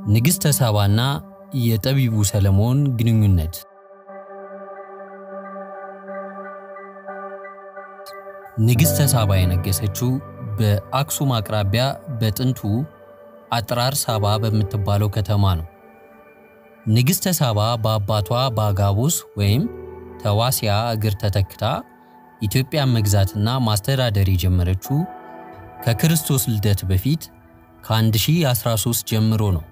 ንግሥተ ሳባና የጠቢቡ ሰለሞን ግንኙነት ንግሥተ ሳባ የነገሰችው በአክሱም አቅራቢያ በጥንቱ አጥራር ሳባ በምትባለው ከተማ ነው። ንግሥተ ሳባ በአባቷ በአጋቦስ ወይም ተዋሲያ እግር ተተክታ ኢትዮጵያን መግዛትና ማስተዳደር የጀመረችው ከክርስቶስ ልደት በፊት ከ1013 ጀምሮ ነው።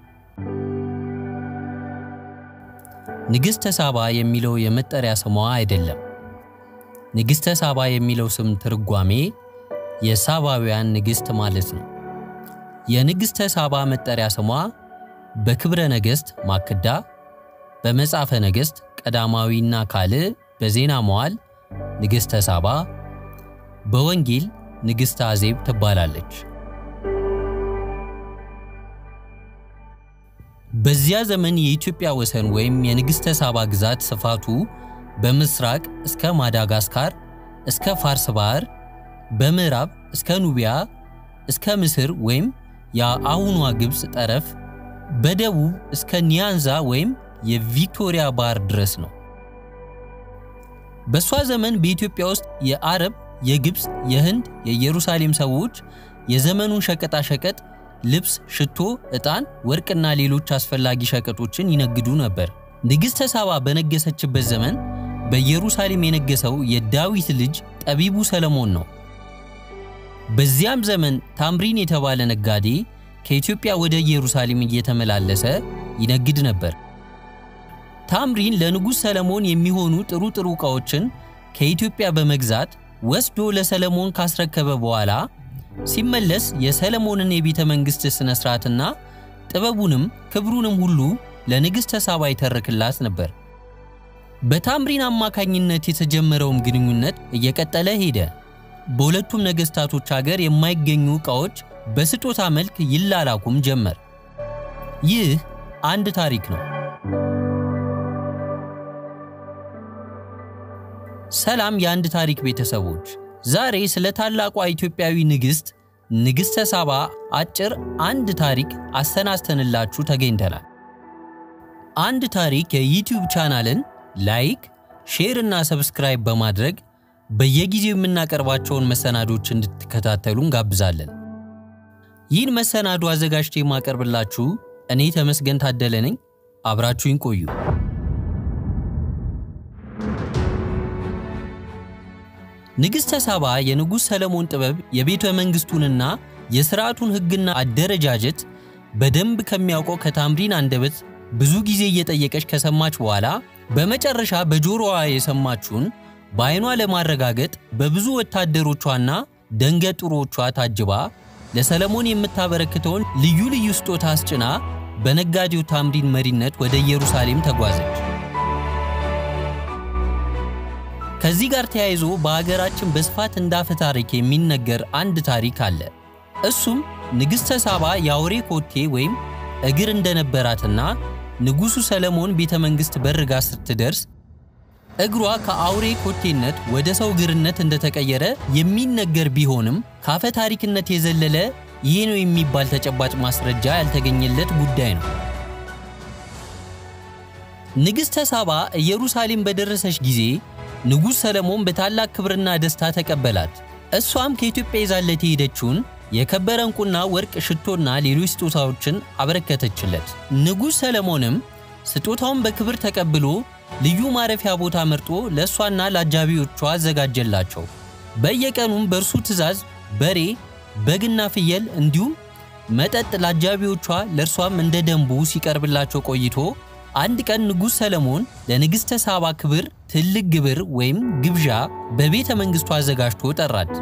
ንግሥተ ሳባ የሚለው የመጠሪያ ስሟ አይደለም። ንግሥተ ሳባ የሚለው ስም ትርጓሜ የሳባውያን ንግሥት ማለት ነው። የንግሥተ ሳባ መጠሪያ ስሟ በክብረ ነገሥት ማክዳ፣ በመጽሐፈ ነገሥት ቀዳማዊና ካልዕ፣ በዜና መዋዕል ንግሥተ ሳባ፣ በወንጌል ንግሥተ አዜብ ትባላለች። በዚያ ዘመን የኢትዮጵያ ወሰን ወይም የንግሥተ ሳባ ግዛት ስፋቱ በምስራቅ እስከ ማዳጋስካር እስከ ፋርስ ባህር፣ በምዕራብ እስከ ኑቢያ እስከ ምስር ወይም የአሁኗ ግብፅ ጠረፍ፣ በደቡብ እስከ ኒያንዛ ወይም የቪክቶሪያ ባህር ድረስ ነው። በእሷ ዘመን በኢትዮጵያ ውስጥ የአረብ፣ የግብፅ፣ የህንድ፣ የኢየሩሳሌም ሰዎች የዘመኑን ሸቀጣሸቀጥ ልብስ፣ ሽቶ፣ ዕጣን፣ ወርቅና ሌሎች አስፈላጊ ሸቀጦችን ይነግዱ ነበር። ንግሥተ ሳባ በነገሰችበት ዘመን በኢየሩሳሌም የነገሰው የዳዊት ልጅ ጠቢቡ ሰለሞን ነው። በዚያም ዘመን ታምሪን የተባለ ነጋዴ ከኢትዮጵያ ወደ ኢየሩሳሌም እየተመላለሰ ይነግድ ነበር። ታምሪን ለንጉሥ ሰለሞን የሚሆኑ ጥሩ ጥሩ ዕቃዎችን ከኢትዮጵያ በመግዛት ወስዶ ለሰለሞን ካስረከበ በኋላ ሲመለስ የሰለሞንን የቤተ መንግሥት ሥነ ሥርዓትና ጥበቡንም ክብሩንም ሁሉ ለንግሥተ ሳባ ይተርክላት ነበር። በታምሪን አማካኝነት የተጀመረውም ግንኙነት እየቀጠለ ሄደ። በሁለቱም ነገሥታቶች አገር የማይገኙ ዕቃዎች በስጦታ መልክ ይላላኩም ጀመር። ይህ አንድ ታሪክ ነው። ሰላም የአንድ ታሪክ ቤተሰቦች፣ ዛሬ ስለ ታላቋ ኢትዮጵያዊ ንግሥት ንግሥተ ሳባ አጭር አንድ ታሪክ አሰናስተንላችሁ ተገኝተናል። አንድ ታሪክ የዩቲዩብ ቻናልን ላይክ፣ ሼር እና ሰብስክራይብ በማድረግ በየጊዜው የምናቀርባቸውን መሰናዶች እንድትከታተሉ እንጋብዛለን። ይህን መሰናዶ አዘጋጅቼ የማቀርብላችሁ እኔ ተመስገን ታደለ ነኝ። አብራችሁኝ ቆዩ። ንግሥተ ሳባ የንጉሥ ሰለሞን ጥበብ የቤተ መንግሥቱንና የሥርዓቱን ሕግና አደረጃጀት በደንብ ከሚያውቀው ከታምሪን አንደበት ብዙ ጊዜ እየጠየቀች ከሰማች በኋላ በመጨረሻ በጆሮዋ የሰማችውን በዓይኗ ለማረጋገጥ በብዙ ወታደሮቿና ደንገጡሮቿ ታጅባ ለሰለሞን የምታበረክተውን ልዩ ልዩ ስጦታ አስጭና በነጋዴው ታምሪን መሪነት ወደ ኢየሩሳሌም ተጓዘች። ከዚህ ጋር ተያይዞ በሀገራችን በስፋት እንዳፈ ታሪክ የሚነገር አንድ ታሪክ አለ። እሱም ንግሥተ ሳባ የአውሬ ኮቴ ወይም እግር እንደነበራትና ንጉሡ ሰለሞን ቤተ መንግሥት በርጋ ስትደርስ እግሯ ከአውሬ ኮቴነት ወደ ሰው እግርነት እንደተቀየረ የሚነገር ቢሆንም ካፈ ታሪክነት የዘለለ ይሄ ነው የሚባል ተጨባጭ ማስረጃ ያልተገኘለት ጉዳይ ነው። ንግሥተ ሳባ ኢየሩሳሌም በደረሰች ጊዜ ንጉሥ ሰለሞን በታላቅ ክብርና ደስታ ተቀበላት። እሷም ከኢትዮጵያ ይዛለት የሄደችውን የከበረ ዕንቁና ወርቅ፣ ሽቶና ሌሎች ስጦታዎችን አበረከተችለት። ንጉሥ ሰለሞንም ስጦታውን በክብር ተቀብሎ ልዩ ማረፊያ ቦታ መርጦ ለእሷና ለአጃቢዎቿ አዘጋጀላቸው። በየቀኑም በእርሱ ትእዛዝ በሬ፣ በግና ፍየል እንዲሁም መጠጥ ለአጃቢዎቿ ለእርሷም እንደ ደንቡ ሲቀርብላቸው ቆይቶ አንድ ቀን ንጉሥ ሰለሞን ለንግሥተ ሳባ ክብር ትልቅ ግብር ወይም ግብዣ በቤተ መንግሥቱ አዘጋጅቶ ጠራት።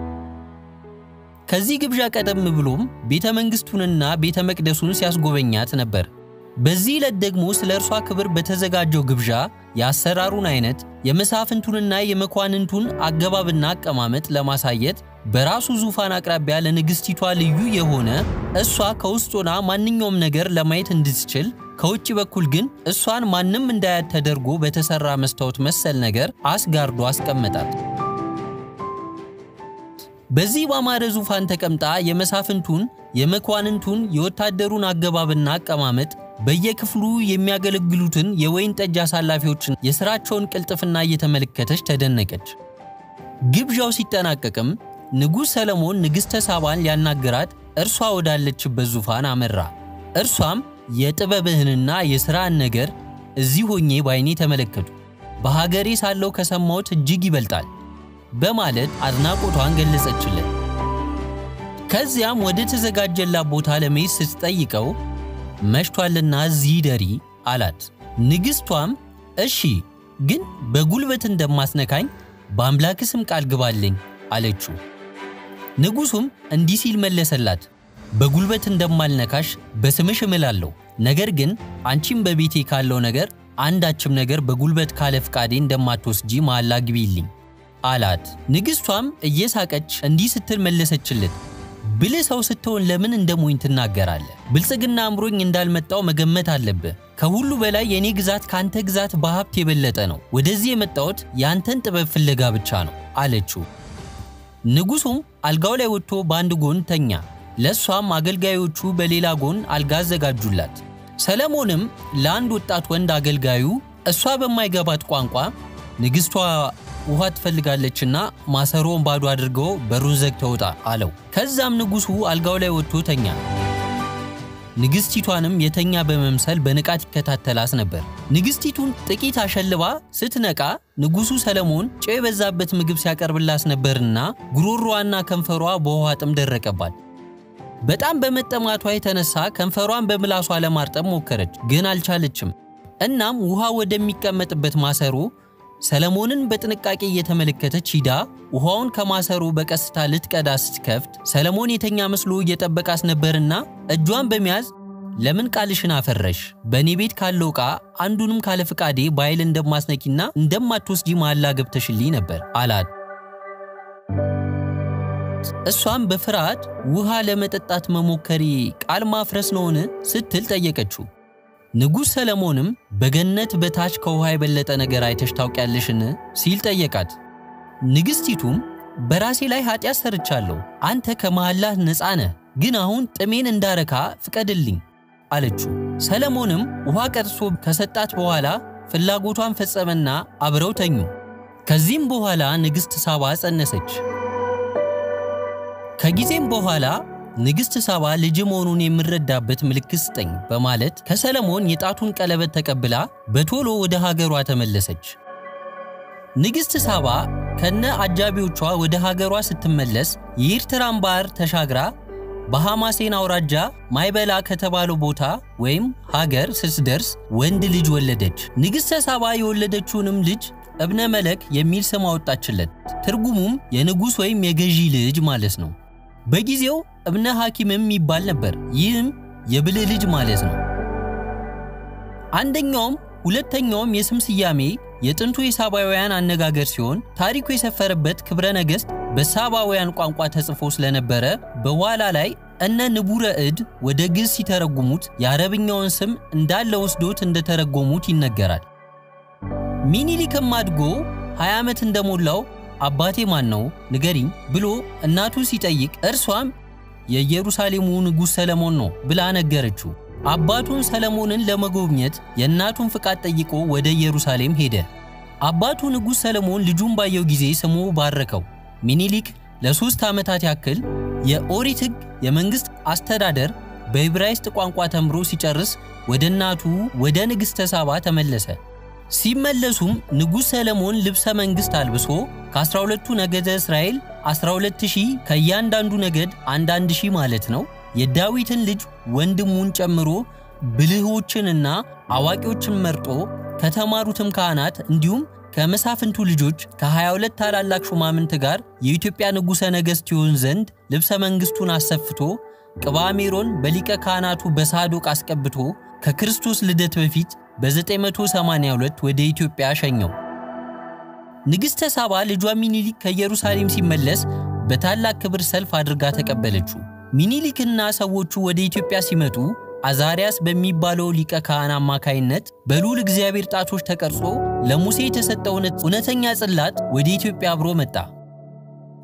ከዚህ ግብዣ ቀደም ብሎም ቤተ መንግሥቱንና ቤተ መቅደሱን ሲያስጎበኛት ነበር። በዚህ ዕለት ደግሞ ስለ እርሷ ክብር በተዘጋጀው ግብዣ የአሰራሩን አይነት የመሳፍንቱንና የመኳንንቱን አገባብና አቀማመጥ ለማሳየት በራሱ ዙፋን አቅራቢያ ለንግሥቲቷ ልዩ የሆነ እሷ ከውስጥ ሆና ማንኛውም ነገር ለማየት እንድትችል ከውጭ በኩል ግን እሷን ማንም እንዳያት ተደርጎ በተሰራ መስታወት መሰል ነገር አስጋርዶ አስቀመጣት። በዚህ ባማረ ዙፋን ተቀምጣ የመሳፍንቱን፣ የመኳንንቱን፣ የወታደሩን አገባብና አቀማመጥ በየክፍሉ የሚያገለግሉትን የወይን ጠጅ አሳላፊዎችን የሥራቸውን ቅልጥፍና እየተመለከተች ተደነቀች። ግብዣው ሲጠናቀቅም ንጉሥ ሰለሞን ንግሥተ ሳባን ሊያናግራት እርሷ ወዳለችበት ዙፋን አመራ። እርሷም የጥበብህንና የሥራን ነገር እዚህ ሆኜ ባይኔ ተመለከቱ፣ በሀገሬ ሳለው ከሰማሁት እጅግ ይበልጣል በማለት አድናቆቷን ገለጸችለት። ከዚያም ወደ ተዘጋጀላት ቦታ ለመሄድ ስትጠይቀው መሽቷልና እዚህ ደሪ አላት። ንግሥቷም እሺ፣ ግን በጉልበት እንደማስነካኝ በአምላክ ስም ቃል ግባልኝ አለችው። ንጉሡም እንዲህ ሲል መለሰላት፣ በጉልበት እንደማልነካሽ በስምሽ እምላለሁ። ነገር ግን አንቺም በቤቴ ካለው ነገር አንዳችም ነገር በጉልበት ካለ ፍቃዴ እንደማትወስጂ መሐላ ግቢልኝ አላት። ንግሥቷም እየሳቀች እንዲህ ስትል መለሰችለት፣ ብልህ ሰው ስትሆን ለምን እንደ ሞኝ ትናገራለህ? ብልጽግና አምሮኝ እንዳልመጣው መገመት አለብህ። ከሁሉ በላይ የእኔ ግዛት ከአንተ ግዛት በሀብት የበለጠ ነው። ወደዚህ የመጣሁት የአንተን ጥበብ ፍለጋ ብቻ ነው አለችው። ንጉሡም አልጋው ላይ ወጥቶ በአንድ ጎን ተኛ። ለእሷም አገልጋዮቹ በሌላ ጎን አልጋ አዘጋጁላት። ሰለሞንም ለአንድ ወጣት ወንድ አገልጋዩ እሷ በማይገባት ቋንቋ ንግሥቷ ውሃ ትፈልጋለችና ማሰሮውን ባዶ አድርገው በሩን ዘግተው ውጣ አለው። ከዛም ንጉሡ አልጋው ላይ ወጥቶ ተኛ። ንግሥቲቷንም የተኛ በመምሰል በንቃት ይከታተላት ነበር። ንግሥቲቱን ጥቂት አሸልባ ስትነቃ ንጉሡ ሰለሞን ጨው የበዛበት ምግብ ሲያቀርብላት ነበርና ጉሮሮዋና ከንፈሯ በውሃ ጥም ደረቀባት። በጣም በመጠማቷ የተነሳ ከንፈሯን በምላሷ ለማርጠም ሞከረች፣ ግን አልቻለችም። እናም ውሃ ወደሚቀመጥበት ማሰሮ ሰለሞንን በጥንቃቄ እየተመለከተች ሂዳ ውሃውን ከማሰሮ በቀስታ ልትቀዳ ስትከፍት ሰለሞን የተኛ መስሎ እየጠበቃት ነበርና እጇን በመያዝ ለምን ቃልሽን አፈረሽ? በእኔ ቤት ካለው ዕቃ አንዱንም ካለ ፍቃዴ በኃይል እንደማስነኪና እንደማትወስጂ መሐላ ገብተሽልኝ ነበር አላት። እሷም በፍርሃት ውሃ ለመጠጣት መሞከሬ ቃል ማፍረስ ነውን? ስትል ጠየቀችው። ንጉሥ ሰለሞንም በገነት በታች ከውሃ የበለጠ ነገር አይተሽ ታውቂያለሽን? ሲል ጠየቃት። ንግሥቲቱም በራሴ ላይ ኃጢአት ሰርቻለሁ፣ አንተ ከመሐላህ ነፃ ነህ፣ ግን አሁን ጥሜን እንዳረካ ፍቀድልኝ አለችው። ሰለሞንም ውሃ ቀድሶ ከሰጣት በኋላ ፍላጎቷን ፈጸመና አብረው ተኙ። ከዚህም በኋላ ንግሥት ሳባ ጸነሰች። ከጊዜም በኋላ ንግሥት ሳባ ልጅ መሆኑን የምረዳበት ምልክት ስጠኝ በማለት ከሰለሞን የጣቱን ቀለበት ተቀብላ በቶሎ ወደ ሀገሯ ተመለሰች። ንግሥት ሳባ ከነ አጃቢዎቿ ወደ ሀገሯ ስትመለስ የኤርትራን ባህር ተሻግራ በሐማሴን አውራጃ ማይበላ ከተባለው ቦታ ወይም ሀገር ስትደርስ ወንድ ልጅ ወለደች። ንግሥተ ሳባ የወለደችውንም ልጅ እብነ መለክ የሚል ስም አወጣችለት። ትርጉሙም የንጉሥ ወይም የገዢ ልጅ ማለት ነው። በጊዜው እብነ ሐኪምም ይባል ነበር። ይህም የብልህ ልጅ ማለት ነው። አንደኛውም ሁለተኛውም የስም ስያሜ የጥንቱ የሳባውያን አነጋገር ሲሆን ታሪኩ የሰፈረበት ክብረ ነገሥት በሳባውያን ቋንቋ ተጽፎ ስለነበረ በኋላ ላይ እነ ንቡረ እድ ወደ ግዕዝ ሲተረጉሙት የአረብኛውን ስም እንዳለ ወስዶት እንደተረጎሙት ይነገራል። ሚኒሊክም አድጎ 20 ዓመት እንደሞላው አባቴ ማን ነው ንገሪኝ ብሎ እናቱ ሲጠይቅ እርሷም የኢየሩሳሌሙ ንጉሥ ሰለሞን ነው ብላ ነገረችው። አባቱን ሰለሞንን ለመጎብኘት የእናቱን ፍቃድ ጠይቆ ወደ ኢየሩሳሌም ሄደ። አባቱ ንጉሥ ሰለሞን ልጁን ባየው ጊዜ ስሙ ባረከው። ሚኒሊክ ለሦስት ዓመታት ያክል የኦሪት ሕግ፣ የመንግሥት አስተዳደር በዕብራይስጥ ቋንቋ ተምሮ ሲጨርስ ወደ እናቱ ወደ ንግሥተ ሳባ ተመለሰ። ሲመለሱም ንጉሥ ሰለሞን ልብሰ መንግሥት አልብሶ ከ12ቱ ነገደ እስራኤል 12000 ከእያንዳንዱ ነገድ አንዳንድ ሺህ ማለት ነው የዳዊትን ልጅ ወንድሙን ጨምሮ ብልሆችንና አዋቂዎችን መርጦ ከተማሩትም ካህናት እንዲሁም ከመሳፍንቱ ልጆች ከ22 ታላላቅ ሹማምንት ጋር የኢትዮጵያ ንጉሠ ነገሥት ይሆን ዘንድ ልብሰ መንግሥቱን አሰፍቶ ቅባ ሜሮን በሊቀ ካህናቱ በሳዶቅ አስቀብቶ ከክርስቶስ ልደት በፊት በ982 ወደ ኢትዮጵያ ሸኘው። ንግሥተ ሳባ ልጇ ሚኒሊክ ከኢየሩሳሌም ሲመለስ በታላቅ ክብር ሰልፍ አድርጋ ተቀበለችው። ሚኒሊክና ሰዎቹ ወደ ኢትዮጵያ ሲመጡ አዛሪያስ በሚባለው ሊቀ ካህን አማካይነት በልዑል እግዚአብሔር ጣቶች ተቀርጾ ለሙሴ የተሰጠው እውነተኛ ጽላት ወደ ኢትዮጵያ አብሮ መጣ።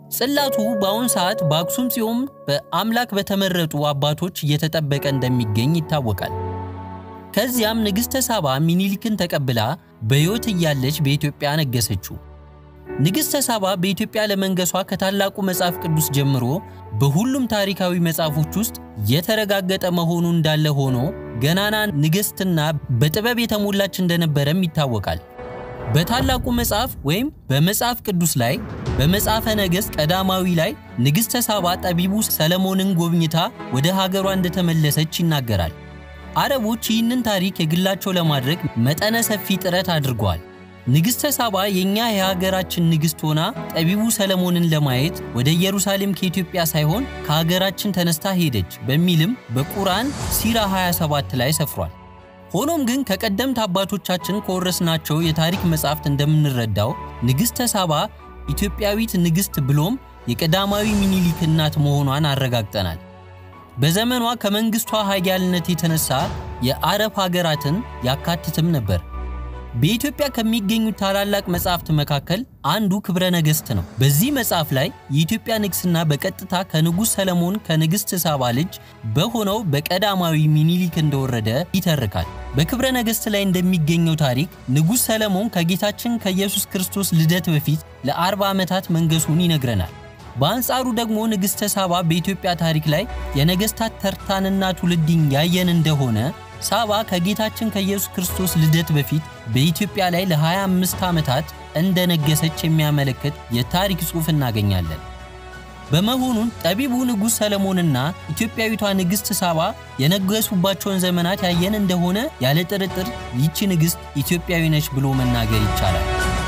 ጽላቱ በአሁን ሰዓት በአክሱም ጽዮን በአምላክ በተመረጡ አባቶች እየተጠበቀ እንደሚገኝ ይታወቃል። ከዚያም ንግሥተ ሳባ ሚኒሊክን ተቀብላ በሕይወት እያለች በኢትዮጵያ ነገሰችው። ንግሥተ ሳባ በኢትዮጵያ ለመንገሷ ከታላቁ መጽሐፍ ቅዱስ ጀምሮ በሁሉም ታሪካዊ መጽሐፎች ውስጥ የተረጋገጠ መሆኑ እንዳለ ሆኖ ገናና ንግሥትና በጥበብ የተሞላች እንደነበረም ይታወቃል። በታላቁ መጽሐፍ ወይም በመጽሐፍ ቅዱስ ላይ በመጽሐፈ ነገሥት ቀዳማዊ ላይ ንግሥተ ሳባ ጠቢቡ ሰለሞንን ጎብኝታ ወደ ሀገሯ እንደተመለሰች ይናገራል። አረቦች ይህንን ታሪክ የግላቸው ለማድረግ መጠነ ሰፊ ጥረት አድርገዋል። ንግሥተ ሳባ የእኛ የሀገራችን ንግሥት ሆና ጠቢቡ ሰለሞንን ለማየት ወደ ኢየሩሳሌም ከኢትዮጵያ ሳይሆን ከሀገራችን ተነስታ ሄደች በሚልም በቁርአን ሲራ 27 ላይ ሰፍሯል። ሆኖም ግን ከቀደምት አባቶቻችን ከወረስናቸው የታሪክ መጻሕፍት እንደምንረዳው ንግሥተ ሳባ ኢትዮጵያዊት ንግሥት ብሎም የቀዳማዊ ሚኒሊክ እናት መሆኗን አረጋግጠናል። በዘመኗ ከመንግሥቷ ኃያልነት የተነሳ የአረብ ሀገራትን ያካትትም ነበር። በኢትዮጵያ ከሚገኙት ታላላቅ መጻሕፍት መካከል አንዱ ክብረ ነገሥት ነው። በዚህ መጽሐፍ ላይ የኢትዮጵያ ንግሥና በቀጥታ ከንጉሥ ሰለሞን ከንግሥት ሳባ ልጅ በሆነው በቀዳማዊ ሚኒሊክ እንደወረደ ይተርካል። በክብረ ነገሥት ላይ እንደሚገኘው ታሪክ ንጉሥ ሰለሞን ከጌታችን ከኢየሱስ ክርስቶስ ልደት በፊት ለአርባ ዓመታት መንገሱን ይነግረናል። በአንጻሩ ደግሞ ንግሥተ ሳባ በኢትዮጵያ ታሪክ ላይ የነገሥታት ተርታንና ትውልድን ያየን እንደሆነ ሳባ ከጌታችን ከኢየሱስ ክርስቶስ ልደት በፊት በኢትዮጵያ ላይ ለ25 ዓመታት እንደነገሰች የሚያመለክት የታሪክ ጽሑፍ እናገኛለን። በመሆኑም ጠቢቡ ንጉሥ ሰለሞንና ኢትዮጵያዊቷ ንግሥት ሳባ የነገሱባቸውን ዘመናት ያየን እንደሆነ ያለ ጥርጥር ይቺ ንግሥት ኢትዮጵያዊ ነች ብሎ መናገር ይቻላል።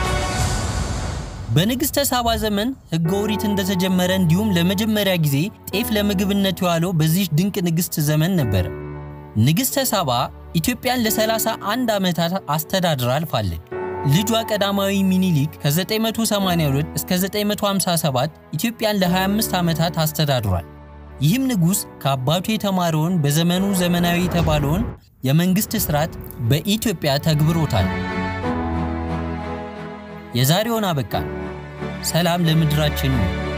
በንግሥተ ሳባ ዘመን ሕገ ኦሪት እንደተጀመረ እንዲሁም ለመጀመሪያ ጊዜ ጤፍ ለምግብነት የዋለው በዚህ ድንቅ ንግሥት ዘመን ነበር። ንግሥተ ሳባ ኢትዮጵያን ለ31 ዓመታት አስተዳድራ አልፋለች። ልጇ ቀዳማዊ ሚኒሊክ ከ982 እስከ 957 ኢትዮጵያን ለ25 ዓመታት አስተዳድሯል። ይህም ንጉሥ ከአባቱ የተማረውን በዘመኑ ዘመናዊ የተባለውን የመንግሥት ሥርዓት በኢትዮጵያ ተግብሮታል። የዛሬውን አበቃን። ሰላም ለምድራችን ነው።